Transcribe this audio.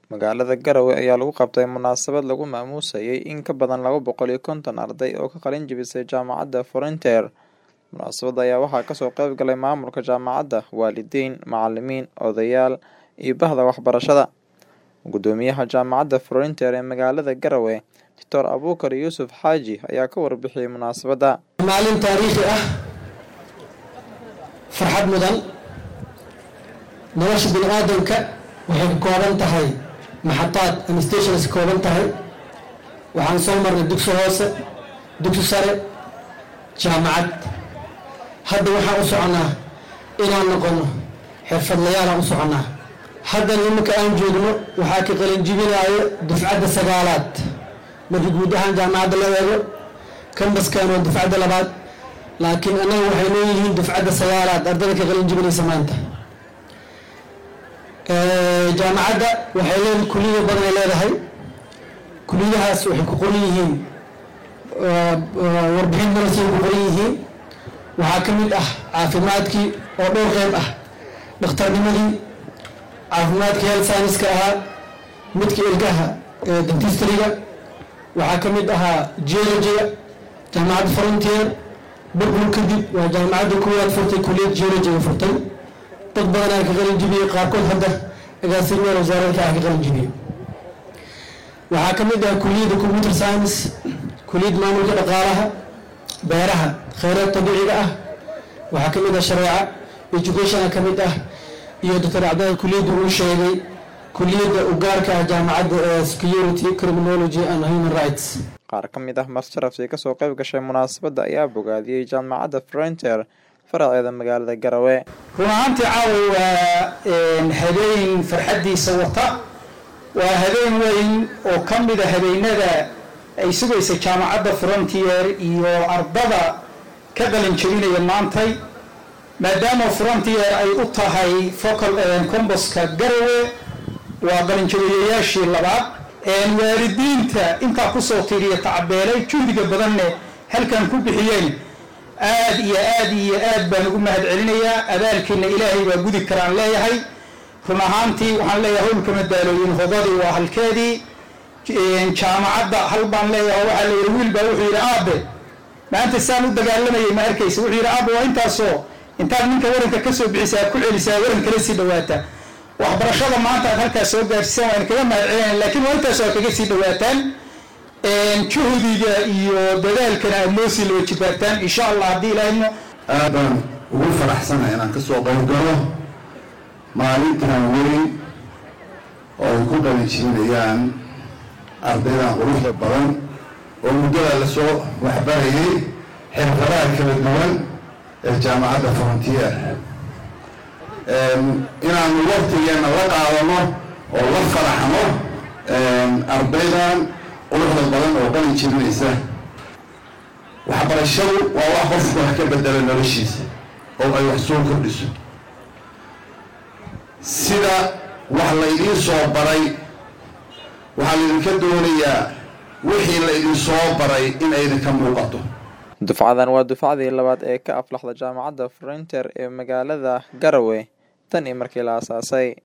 Magaalada Garowe ayaa lagu qabtay munaasabad lagu maamuusayay in ka badan laba boqol iyo konton arday oo ka qalin jebisay Jaamacadda Frontier. Munaasabadda ayaa waxaa kasoo qayb galay maamulka jaamacadda, waalidiin, macalimiin, odayaal iyo bahda waxbarashada. Guddoomiyaha Jaamacadda Frontier ee magaalada Garowe, Dr. Abuukar Yuusuf Xaaji ayaa ka warbixiyay munaasabadda. maalin taariikhi ah farxad mudan nolosha bini aadamka waxay ka kooban tahay maxataad ama stations ka kooban tahay waxaan soo marnay dugsi hoose dugsi sare jaamacad hadda waxaan u soconaa inaan noqono xirfadlayaalaan u soconaa haddan iminka aan joogno waxaa ka qalin jibinaayo dufcadda sagaalaad markii guud ahaan jaamacadda la eego kambaskan waa dufcadda labaad laakiin annaga waxay leeyihiin dufcadda sagaalaad ardada ka qalin jibinaysa maanta jaamacadda waxay leedahay kuliyada badan ay leedahay kuliyadahaas waxay ku qoran yihiin warbixin darasay ku qoran yihiin waxaa ka mid ah caafimaadkii oo dhowr qeyb ah dhakhtarnimadii caafimaadkii health science-ka ahaa midka ilgaha dentistryga waxaa ka mid ahaa geologiga jaamacadda frontier burbur kadib waa jaamacadda kuwaad furtay kuliyad geologiga furtay dad badanaa ka qalin jibiyey qaarkood hadda agaasimayaal wasaaradka ah ka qalin jibiyey waxaa ka mid ah kuliyadda computer science kuliyad maamulka dhaqaalaha beeraha kheyraad dabiiciga ah waxaa ka mid ah shareeca educationa ka mid ah iyo doctor cabdalla kuliyadda uu sheegay kuliyadda ugaarka ah jaamacadda ee security criminology and human rights Qaar ka mid ah marti-sharaftii kasoo qayb gashay munaasabadda ayaa bogaadiyey Jaamacadda Frontier faraceeda magaalada Garowe. run ahaantii caawa waa habeen farxaddiisa wata waa habeen weyn oo ka mida habeenada ay sugaysa jaamacadda frontier iyo ardada ka qalin jebinaya maantay maadaama frontier ay u tahay focal comboska garowe waa qalinjabiyayaashii labaad waalidiinta intaa kusoo tiiriya tacabeelay juhdiga badanne halkan ku bixiyeen aad iyo aad iyo aad baan ugu mahad celinayaa abaalkiina ilaahay baa gudi karaan leeyahay run ahaantii waxaan leeyahay howlka madaalooyin hodadii waa halkeedii jaamacadda hal baan leeyahay waxaa layidhi wiil baa wuxuu yidhi aabe maanta saan u dagaalamayay ma arkaysa wuxuu yidhi aabe waa intaasoo intaad ninka waranka kasoo bixisa aad ku celisaa waran kala sii dhawaata waxbarashada maanta aad halkaas soo gaarsiisaan waan kaga mahad celinaya laakiin waa intaas aad kaga sii dhawaataan juhdiga iyo dadaalkana aad noo sii laba jibaartaan insha allah haddii ilaahayno aad baan ugu faraxsanahay inaan kasoo qaybgalo maalintan weyn oo ay ku qalin jibinayaan ardaydan quruxda badan oo muddada lasoo waxbarayay xirfadaha kala duwan ee jaamacadda frontier inaanu waktigeena la qaadano oo la faraxno ardaydan quruxda badan oo qalin jibinaysa waxbarashadu waa wax qofku wax ka bedela noloshiisa oo ay wax soo kordhiso sida wax laydiin soo baray waxaa laydinka doonayaa wixii laydin soo baray in aydinka muuqato Dufcadan waa dufcadii labaad ee ka aflaxda Jaamacadda Frontier ee magaalada Garowe tan iyo markii la aasaasay.